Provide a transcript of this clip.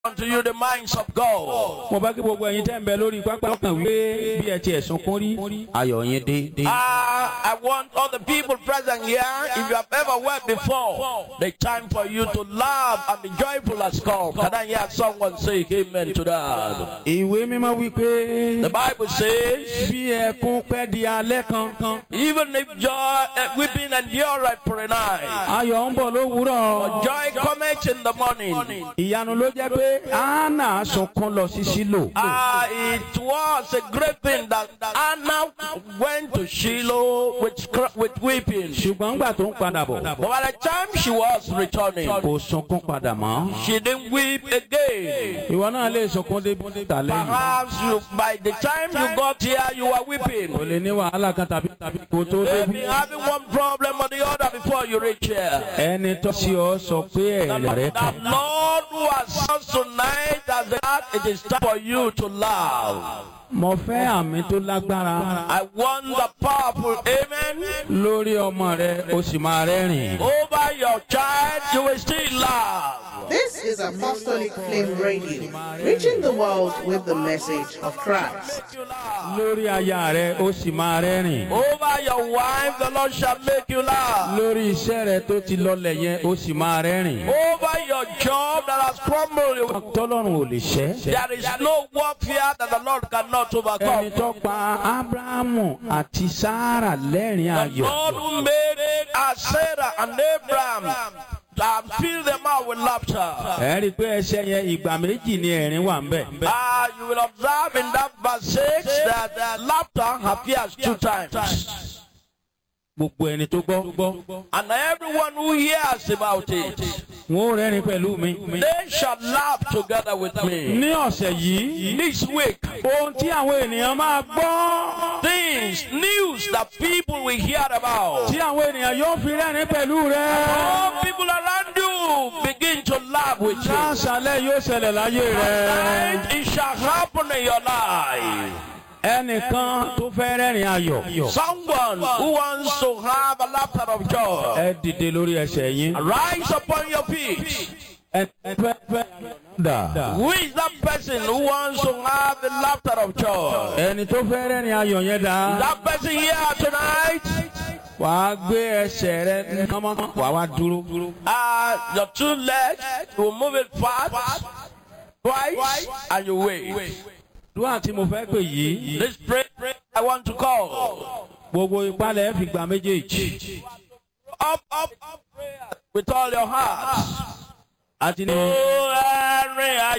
unto you the minds of God. mo bá kí gbogbo ẹ̀yin tẹ́ ń bẹ lórí pápá kan wípé bí ẹ ti ẹ̀sùn kún rí ayọ̀ yín dé. dé. Ah, I want all the people present here, if you have ever wept before, the time for you to laugh and be joyful has come. Can I hear someone say amen to that? ìwé mímọ́ wípé The Bible says, bí ẹkún pẹ́ di alẹ́ kan even if joy, uh, weeping endureth for a night, ayọ̀ ń bọ̀ lówùúrọ̀. joy cometh in the morning. ìyanu ló jẹ́ pé anna sunkún lọ sí sílò. Ah, it was a great thing that Anna went to Shiloh with, cr- with weeping. ṣùgbọ́n ńgbà tó ń padà bọ̀ But by the time she was returning, kò sunkún padà mọ́. she didn't weep again. ìwọ náà lè sunkún dé tà lẹ́yìn. Perhaps you, by the time you got here, you were kò weeping. lè ní wàhálà kan tàbí tàbí kò tó Maybe débi. having one problem or the other before you reach here. ẹni tó sí ọ sọ pé ẹ̀rẹ̀ rẹ̀ The kàn. Lord who has us tonight as that it is time for you to laugh. mo fẹ́ àmì tó lágbára I want the powerful amen lórí ọmọ rẹ o sì máa rẹ́rìn. over your child. You will still laugh. This is Apostolic Flame Radio, reaching the world with the message of Christ. You laugh. lórí aya rẹ o sì máa rẹ́rìn. Over your wife, the Lord shall make you laugh. lórí iṣẹ́ rẹ tó ti lọlẹ̀ yẹn o sì máa rẹ́rìn. Over your job that has crumbled, you- tọ́lọ́run ò lè ṣẹ́. there is no warfare that the Lord cannot ẹni overcome. tó pa abrahamu àti sara lẹ́rìn ayọ̀. God who made uh, Sarah and Abraham and fill them out with laughter. ẹ rí i pé ẹsẹ̀ yẹn ìgbà méjì ni ẹ̀rín wà ń bẹ̀. Ah, you will observe in that verse 6 that uh, laughter appears two times. gbogbo ẹni tó gbọ́. And everyone who hears about it, wọn ò rẹ́rìn pẹ̀lú mi. they shall laugh together with me. ní ọ̀sẹ̀ yìí This week, ohun tí àwọn ènìyàn máa gbọ́. things, news that people will hear about. tí àwọn ènìyàn yóò fi rẹ́rìn pẹ̀lú rẹ. All people around you begin to laugh with you. láṣálẹ̀ yóò ṣẹlẹ̀ láyé rẹ. And it shall happen in your life. ẹnìkan tó fẹ́ rẹ́rìn ayọ̀. Someone who wants to have a laughter of joy, ẹ dìde lórí ẹsẹ̀ yín. rise upon your feet. ẹ fẹ́ fẹ́ dà. Who is that person who wants to have the laughter of joy? ẹni tó fẹ́ rẹ́rìn ayọ̀ yẹn dà. That person here tonight, wàá gbé ẹsẹ̀ rẹ kánmọ́ wàá wá dúró. uh, your two legs, you will move it fast, twice, and you wait. dúwà tí mo fẹ́ pè yìí. This prayer I want to call. gbogbo ìpalẹ̀ fi gbà méjèèjì. Up, up, up, prayer with all your heart. àti ní. Oh, Henry,